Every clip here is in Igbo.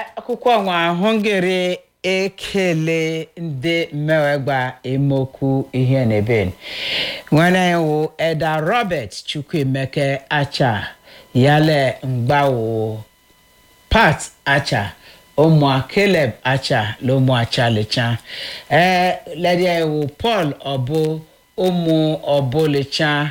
akwụkwọ nwa hungary ekele ndị mmewegba emokwu ihe n'ebe nwere iwu eda robert chukwuemeke acha yale mgbawo pat acha ụmụ caleb acha na ụmụ acha lecha ee ledia iwu paul ọbụ ụmụ ọbụlecha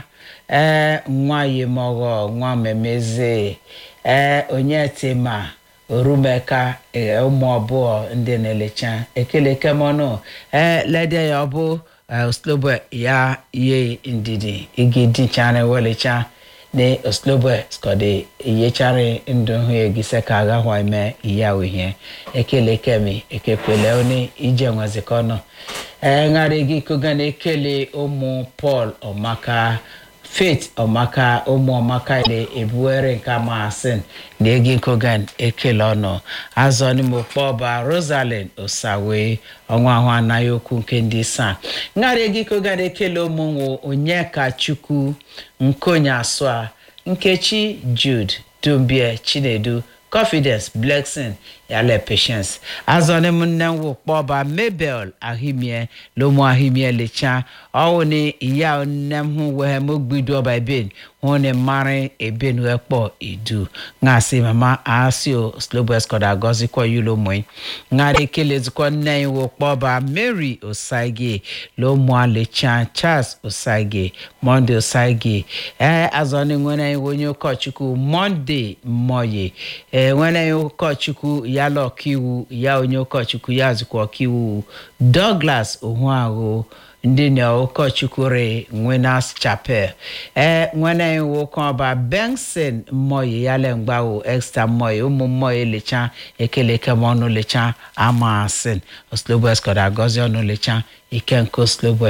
ee nwa yimọghọ nwa memeze ee onye tema orumeka ee, ụmụ abụọ ndị na-elecha ekele kemọnụ ee ledia ya ọbụ oslobo ya ye ndidi igidichara welecha ne oslobo skọde iyechari ndụ hụ egise ka agahwa ime iya uhie ekele kemi ekekwele oni ije nwezikọnọ ee ṅara gị koga na ekele ụmụ paul ọmaka faith ọmaka ụmụ ọmaka ile ebuwere nke amasin na egi kogan ekele ọnụ azọ n'ime okpọba rosalind osawe ọnwa ahụ anaghị okwu nke ndị saa ṅara egi kogan ekele ụmụnwụ onyeka chukwu nkonye asụa nkechi jude dumbie chinedu confidence blessing yale patience azọni m nne nwo kpọba mabel ahimie lomo ahimie lecha ọwụ ni ìyá nne m hụ wee m gbido ọba eben hụ ni mmarị eben wee kpọ idu ngasị mama asio slobo escoda agọzikwa yulo mụị ngara ekelezikwa nne iwo kpọba mary osaige lomo alecha charles osaige monde osaige ee azọni nwere iwe onye ụkọchukwu monde mmoye ee nwere ụkọchukwu ya la ọkaiwu ya onye ụkọchukwu ya zikwa ọkaiwu douglas ohuahụ ndị na ụkọchukwu re nwenas chapel ee nwene nwoke ọba benson mmoyi ya le mgbawo extra mmoyi ụmụ mmoyi lecha ekeleke m ọnụ lecha amasin oslobo escoda agọzi ọnụ lecha ikenko oslobo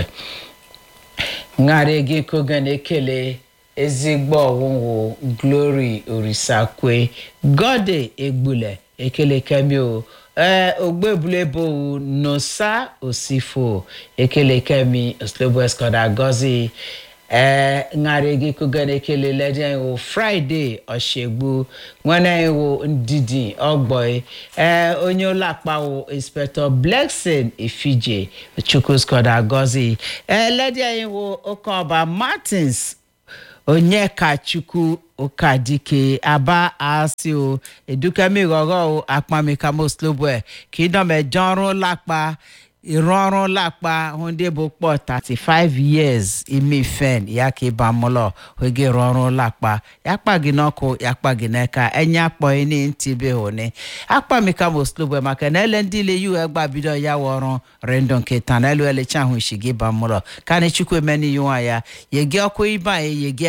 ṅara gị koga na-ekele ezigbo ọwụwụ glory orisakwe gode egbule ekele kemi o ee ogbebulebo nosa osifo ekele kemi oslobo escoda gozi ee ṅara gị koga na-ekele lede iwu fraịde ọshegbu nwere iwu ndidi ọgbọị ee onye ụlọ akpawo inspector blexin efije chukwu scoda gozi ee lede iwu okeọba martins onyekachukwu ụkadike aba asị o edukamighọghọ o akpamikamo kingdom ọrụ lakpa ịrụ ọrụ lakpa hụ ndị bụ kpọ 35 years ime fen ya ka ịba mụlọ oge rụ ọrụ lakpa ya kpa gị n'ọkụ ya kpa gị n'aka enye akpọghị ni ntị be hụni akpamikamo slobo maka na ele ndị ile yu egba bido ya wụ ọrụ rendo nkịta na elu elecha ahụ isi gị ba mụlọ ka na chukwu emeni yiwa ya yegi ọkụ ibe anyị yegi